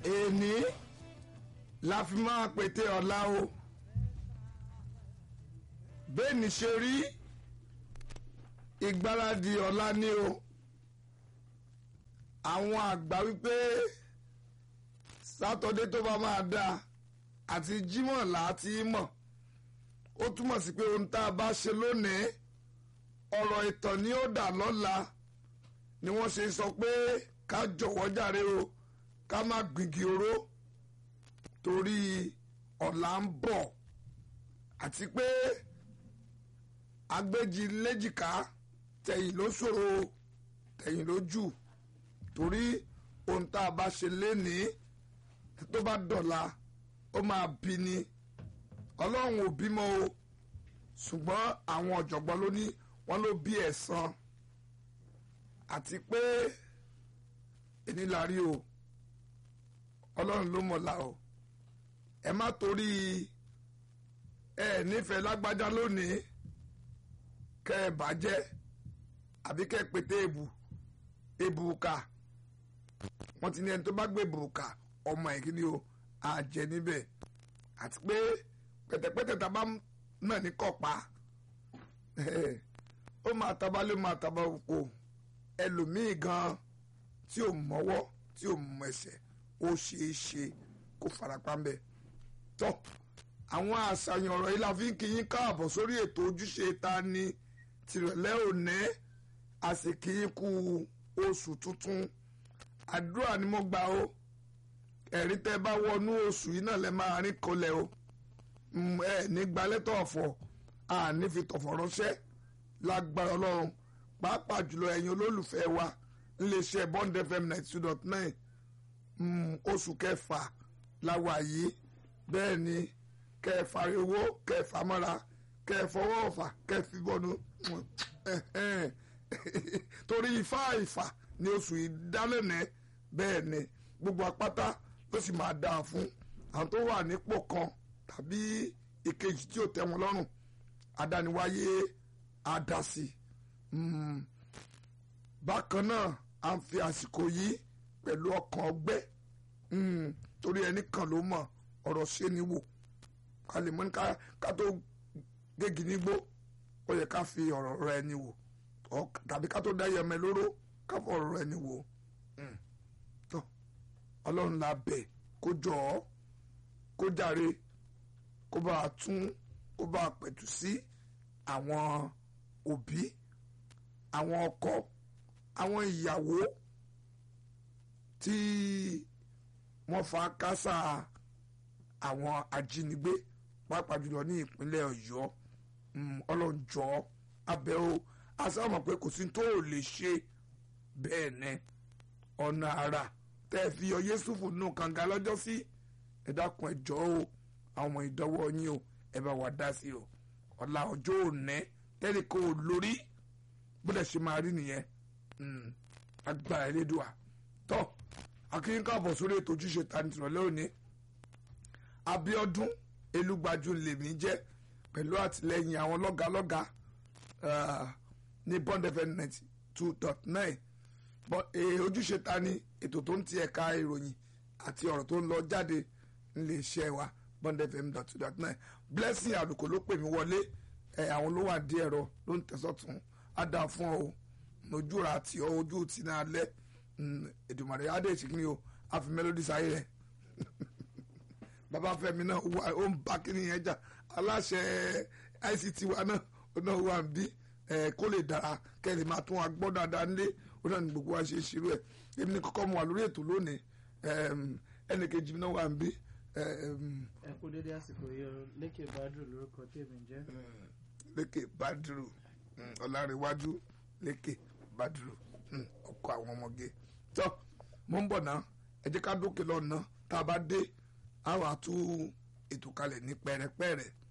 èní la fi máa pété ọ̀la o bẹ́ẹ̀ni ṣe rí ìgbáradì ọ̀la ni o àwọn àgbà wípé sátọdé tó bá máa dáa àti jímọ̀ láti mọ̀ ó túmọ̀ sí pé ohun tá a bá ṣe lónìí ọ̀rọ̀ ìtàn ni ó dà lọ́la ni wọ́n ṣe sọ pé ká jọ̀wọ́ jàre o ká má gbìngì oró torí ọ̀la ń bọ̀ àti pé agbéjì léjìká tẹ̀yìn ló ṣòro tẹ̀yìn ló jù torí ohun tá a bá ṣe lénìí tó bá dọ̀la ó máa bí ni ọlọ́run ò bímọ o ṣùgbọ́n àwọn ọ̀jọ̀gbọ́n ló ní wọ́n ló bí ẹ̀san àti pé èní la rí o ọlọ́run ló mọ̀la o ẹ má torí ẹ nífẹ̀ẹ́ lágbájá lónìí kẹ́ ẹ bàjẹ́ àbí kẹ́ ẹ pété èbù èbùkà wọ́n ti ní ẹni tó bá gbé èbùkà ọmọ ẹ̀ kí ni o àjẹ níbẹ̀ àti pé pẹ̀tẹ̀pẹ̀tẹ̀ tá a bá náà ní kọ̀pá ó máa taba lé máa taba oko ẹlòmíì gan tí ò mọ́wọ́ tí ò mọ ẹsẹ̀ ó ṣeé ṣe kó farapa ń bẹ̀ tọ́ àwọn àṣàyàn ọ̀rọ̀ yìí la fi ń kí yín káàbọ̀ sórí ètò ojúṣe ta ni tìrọ̀lẹ́ òní àsìkínkù oṣù tuntun àdúrà ni mo gbà ó ẹ̀rí tẹ́ bá wọnú oṣù yìí náà lẹ́ máa rí kọlẹ̀ o ẹ ní gbalẹ́tọ̀ ọ̀fọ̀ àní fi tọ̀fọ̀ ránṣẹ́ lágbára ọlọ́run pàápàá jùlọ ẹ̀yin olólùfẹ́ wa iléeṣẹ́ bond fm ninety two dot nine oṣù kẹfà láwa yìí bẹ́ẹ̀ ni kẹfà owó kẹfà mọ́ra kẹfọwọ́ ọ̀fà kẹfì bọ́nu torí ifá ìfà ni oṣù ìdálẹ́nẹ̀ bẹ́ẹ̀ ni gbogbo apáta ló sì máa dáa fún àwọn tó wà nípò kan tàbí ìkejì tí ò tẹ́ wọn lọ́rùn adániwáyé àdásí bákan náà à ń fi àsìkò yìí pẹ̀lú ọkàn ọgbẹ́ torí ẹni kan ló mọ̀ ọ̀rọ̀ ṣe ni wò ká lè mọ̀ ní ká tó gégi nígbó ó yẹ ká fi ọ̀rọ̀ rẹ ni wò tàbí ká tó dá yẹmẹ lóró ká fọ ọ̀rọ̀ rẹ ni wò tó ọlọ́run la bẹ̀ kó jọ ọ́ kó jàre kó bá a tún kó bá a pẹ̀tù sí àwọn òbí àwọn ọkọ àwọn ìyàwó tí wọ́n fa kásá àwọn ajínigbé pàápàá jùlọ ní ìpínlẹ̀ ọ̀yọ́ ọlọ́njọ́ abẹ́ o asáwọn pé kò sí tó ò lè ṣe bẹ́ẹ̀ ni ọ̀nà àrà tẹ́ ẹ fi yọ yéṣùfù nù kànga lọ́jọ́ sí ẹ dákun ẹ jọ̀ọ́ o àwọn ìdánwò yín o ẹ bá wà dá sí o ọ̀la ọjọ́ òní tẹ́lẹ̀ kó o lórí bóde ṣe máa rí nìyẹn agbára elédùà tọ́ akínyín káàbọ̀ sórí ètò ojúṣe tani tìrọ̀lẹ́ òní Abíọ́dún Elúgbájú lèmi jẹ́ pẹ̀lú àtìlẹ́yìn àwọn lọ́gàlọ́gà ní Bond FM ninety two dot nine ojúṣe tani ètò tó ń ti ẹ̀ka ìròyìn àti ọ̀rọ̀ tó ń lọ jáde nílé iṣẹ́ wa Bond FM dot two dot nine Blessing àlùkò ló pè mí wọlé àwọn ló wà dí ẹ̀rọ ló ń tẹ̀sọ̀tún á dá fún ọ ojú ra àti ọ ojú ti náà lẹ Èdùmàrè adé ìṣìkìní o àfi mélòdì sáyé rẹ bàbá Fẹ́mi náà ó ń bá kíní yẹn jà aláṣẹ ICT wa náà ó náà wà ń bí kó lè dára kẹ́lẹ́ máa tún wa gbọ́ dáadáa nílé ó náà ní gbogbo wa ṣe ṣírò ẹ̀ èmi ní kọ́kọ́ mu wà lórí ètò lónìí ẹnì kejì náà wà ń bí. ẹ kú dédé àsìkò yìí o Lékè Badru lórúkọ tèmi jẹ́. Lékè Badru Ọlárẹ̀wájú Lékè Badru ọkọ àwọn ọmọge tó mo ń bọ̀ náà ẹ jẹ́ ká dókè lọ́nà tá a bá dé àwọn àtú ètò kalẹ̀ ní pẹ́rẹ́pẹ́rẹ́